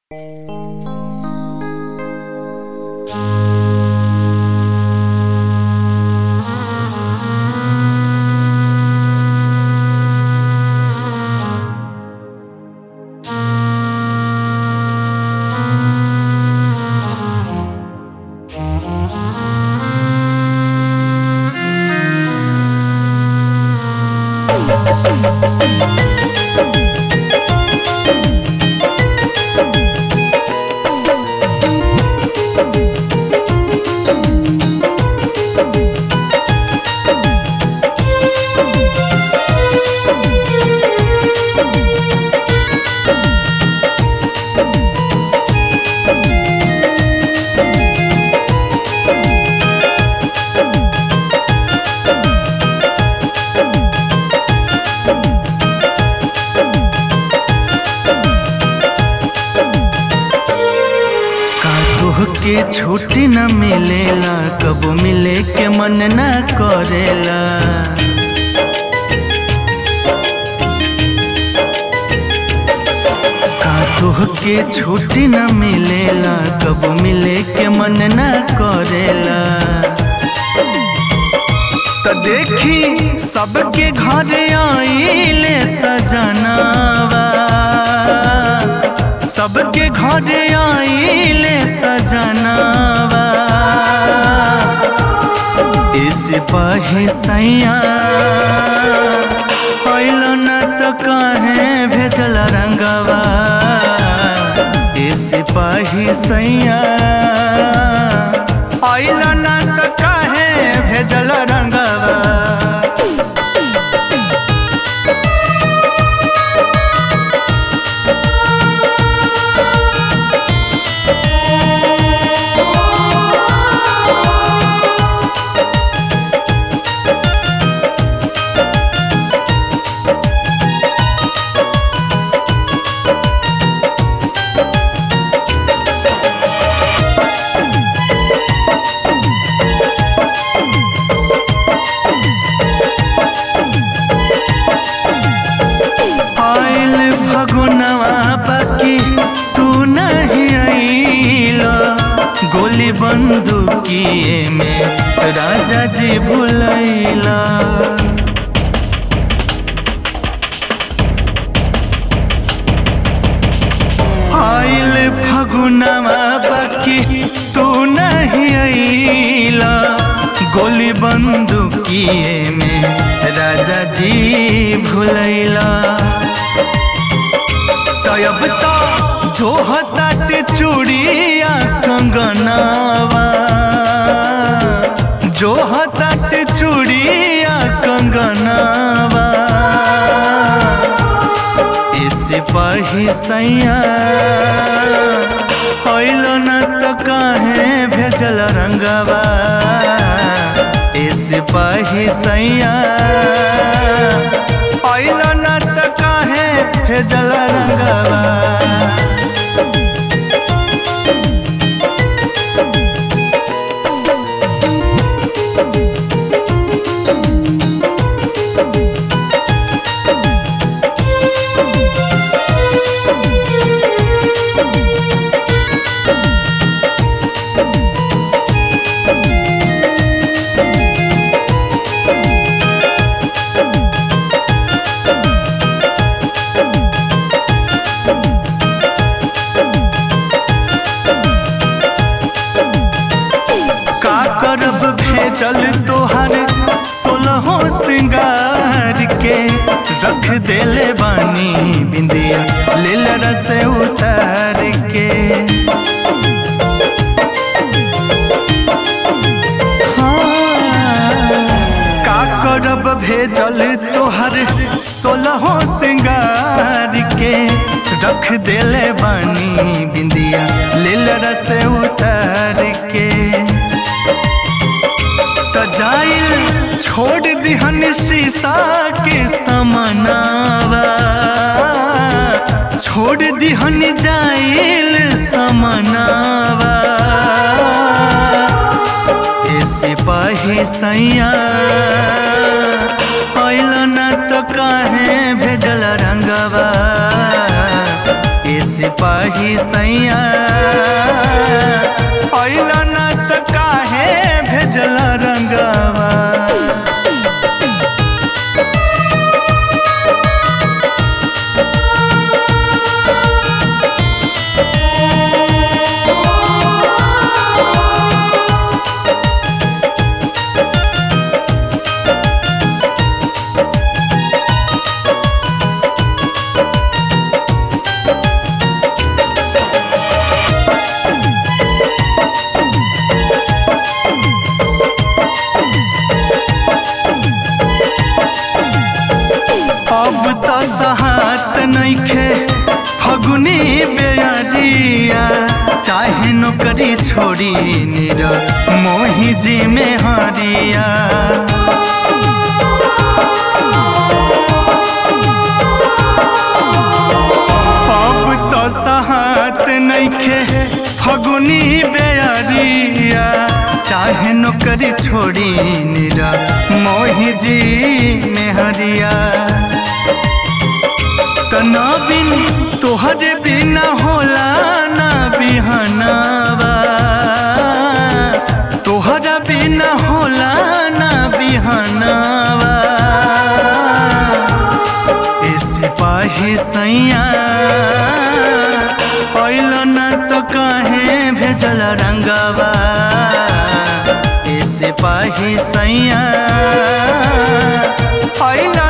के छुट्टी न मिलेला कबो मिले के मन न करेला का के छुट्टी न मिलेला कबो मिले के मन न करेला त देखी सबके घर आइले सजनावा सबके घर आइले सजनावा इस पाही सैया आइल न त काहे भेजल रंगवा इस पाही सैया आइल न त काहे भेजल रंगवा आइल फगुनवा बाकी तू नहीं आइल गोली बंदूकिए में राजा जी भुलैला आइल फगुनवा बाकी तू नहीं आइल गोली बंदूकिए में राजा जी भुलैला तब तो जो हतात चूड़िया कंगनावा जो हतात चूड़िया कंगनावा इस पाही सैया होइल न त काहे भेजल रंगवा इस पाही सैया होइल न त काहे भेजल रंगवा का करब भेजल तोहर सोलहो सिंगार के रख देले बानी बिंदिया लेल रस उतार के हाँ, का करब भेजल तोहर सोलहो सिंगार के रख देले बानी बिंदिया लेल रस उतार के त जाइल छोड़ दिहन शीशा के समनावा छोड़ दिहन जाइल समनावा ऐसे पाही सैया आइल न त काहे भेजल रंगवा ऐसे सिपाही सैया अइला न त काहे भेजल रंगवा अब तो सहात नइखे फगुनी बेअजिया चाहे नौकरी छोड़ी निर मोही जी में हरिया अब तो सहात नइखे फगुनी बेअरिया चाहे नौकरी छोड़ी निरा मोही जी में हरिया कना बिन तोहरे बिना होला ना बिहनावा तोहरा बिना होला ना बिहनावा ए सिपाही सैया अइल न तो काहे भेजल रंगवा ए सिपाही सैया अइल